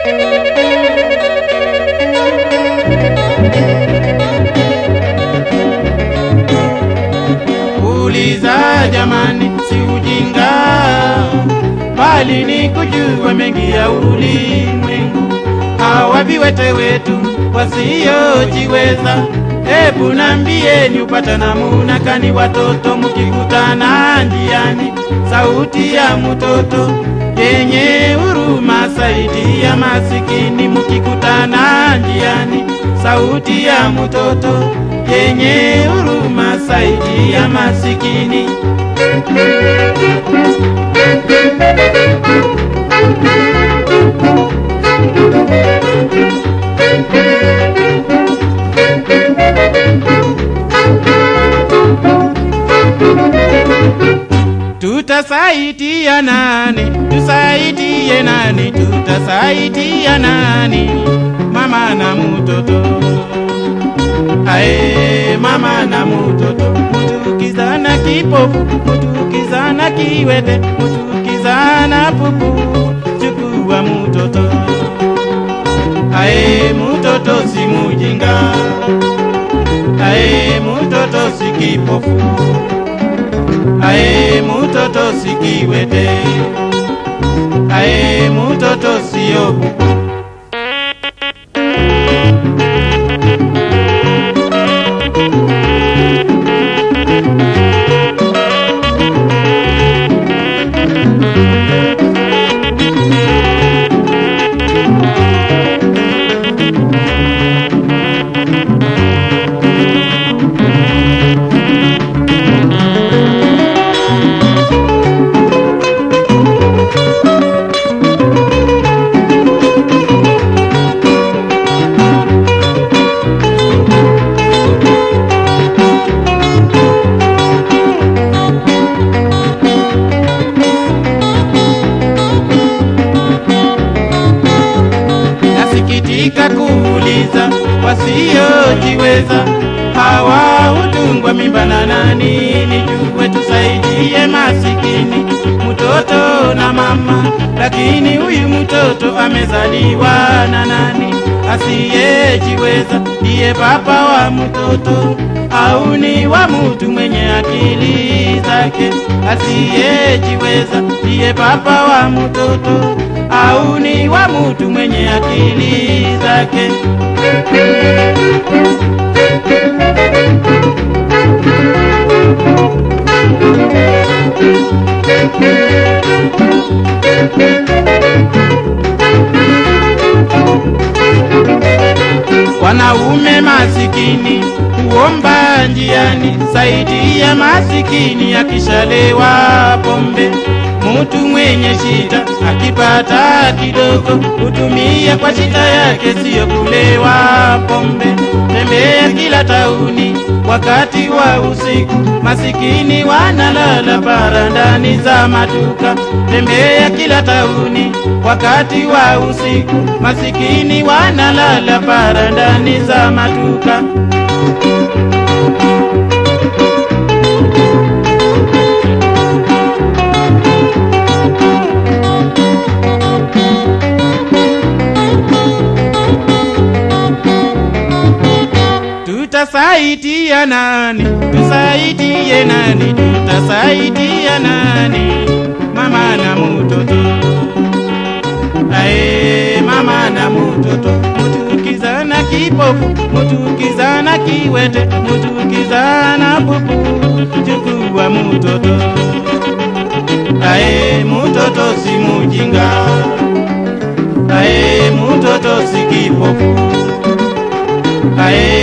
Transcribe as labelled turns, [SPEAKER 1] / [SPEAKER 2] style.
[SPEAKER 1] Uliza jamani, si ujinga, bali ni kujua mengi ya ulimwengu. Hawa viwete wetu wasiojiweza, hebu nambieni upata namuna kani watoto mkikutana njiani, sauti ya mtoto yenye huruma zaidi ya masikini, mkikutana njiani, sauti ya mtoto yenye huruma zaidi ya masikini. Tutasaidia nani? Tusaidie nani? Tutasaidia nani? Mama na mtoto Ae, mama na mtoto mutukizana kipofu mutukizana kiwete mutukizana pupu chukua mtoto ae mtoto si mujinga ae mtoto si kipofu ae mtoto si kiwete ae mtoto sio pupu Nasikitika kuuliza wasiojiweza hawa hutungwa mimba na nani? Nijue tusaidie masikini, mtoto na mama, lakini huyu mtoto amezaliwa na nani? Asiyejiweza ndiye baba wa mtoto au ni wa mtu mwenye akili zake? Asiyejiweza ndiye baba wa mtoto au ni wa mtu mwenye akili zake? Wanaume masikini huomba njiani, zaidi ya masikini akishalewa pombe. Mutu mwenye shida akipata kidogo hutumia kwa shida yake, siyo kulewa pombe. Tembea kila tauni wakati wa usiku, masikini wanalala barandani za maduka. Tembea kila tauni wakati wa usiku, masikini wanalala barandani za maduka. Tutasaidia nani? Tusaidie nani? Tutasaidia nani? Mama na mtoto. Ae, mama na mtoto. Mutukizana kipofu, mutukizana kiwete, mutukizana pupu. Chukua mtoto. Ae, mtoto si mujinga. Ae, mtoto si kipofu. Ae,